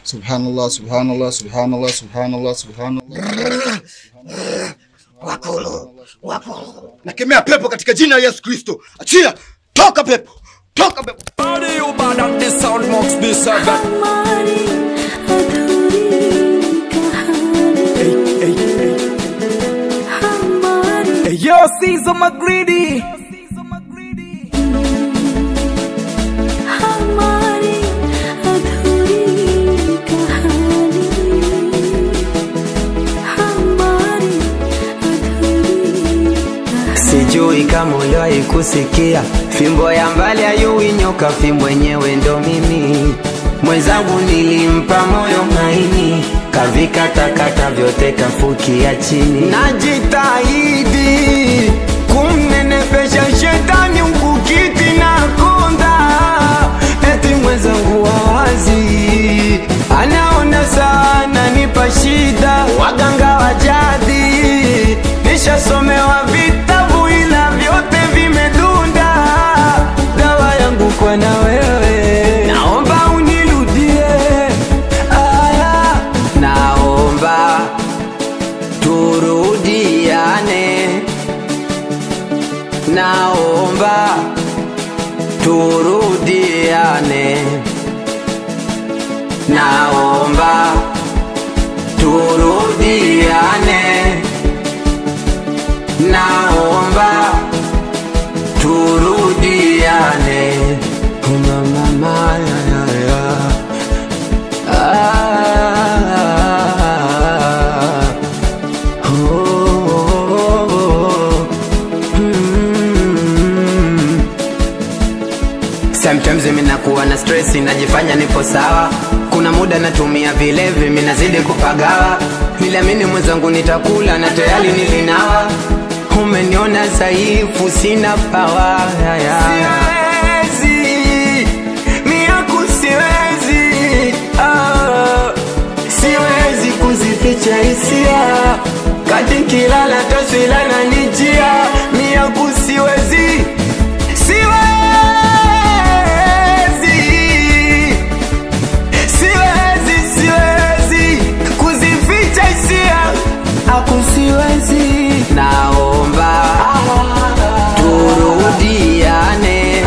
Subhanallah, subhanallah, subhanallah, subhanallah, subhanallah. Wakulu, wakulu. Nakemea pepo katika jina la Yesu Kristo. Achia! Toka pepo! Toka pepo! Body you bad at the sound box this seven. हमारी अधूरी कहानी हमारी Hey, yo, Caesar McGreedy. हमारी अधूरी कहानी हमारी अधूरी Sijui kama uliwahi kusikia fimbo ya mbali ayui nyoka, fimbo yenyewe ndo mimi. Mwenzangu nilimpa moyo maini, kavikatakata vyote kafukia chini. Najitahidi kumnenepesha shetani ukukiti na konda, eti mwenzangu wawazi anaona sana nipa shida, waganga wa jadi nishasomewa vitabu ila vyote vimedunda. Dawa yangu kwa na wewe, naomba unirudie. Aya, naomba turudiane, naomba turudiane, naomba turudiane naomba turudiane mama maya ya ya ah oh, oh, oh. Mm. Sometimes mimi nakuwa na stress najifanya nipo sawa kuna muda natumia vilevi mimi nazidi kupagawa niliamini mwenzangu nitakula na tayari nilinawa umeniona dhaifu sina pawa siwezi miaku siwezi ah, siwezi kuzificha hisia kati kilala taswila na nijia miaku siwezi siwezi siwezi siwezi kuzificha hisia aku siwezi naomba turudiane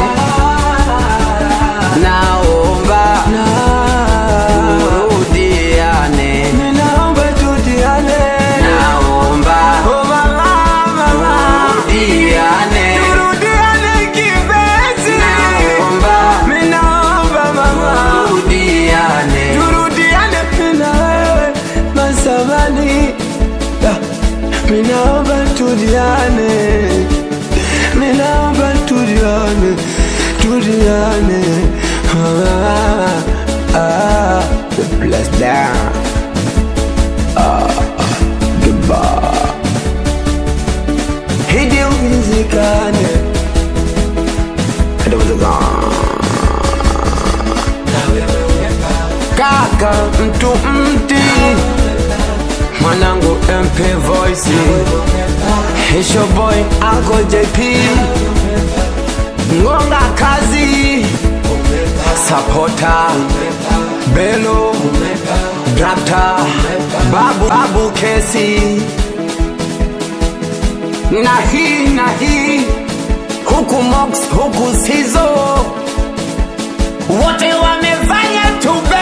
naomba turudiane naomba turudiane naomba turudiane turudiane kipenzi naomba naomba mama turudiane turudiane na wewe masamani Minaomba tuliane, minaomba tuliane, tuliane. Ah, ah, the bless down. Ah, goodbye. Hidi uwezekane, hidi Kaka mtu mti mwanangu MP Voice Hisho boy Uncle JP Ngonga kazi Sapota Belo Drakta Babu Babu Kesi Na hii na hii Huku Mox huku Sizo Wote wamefanya tube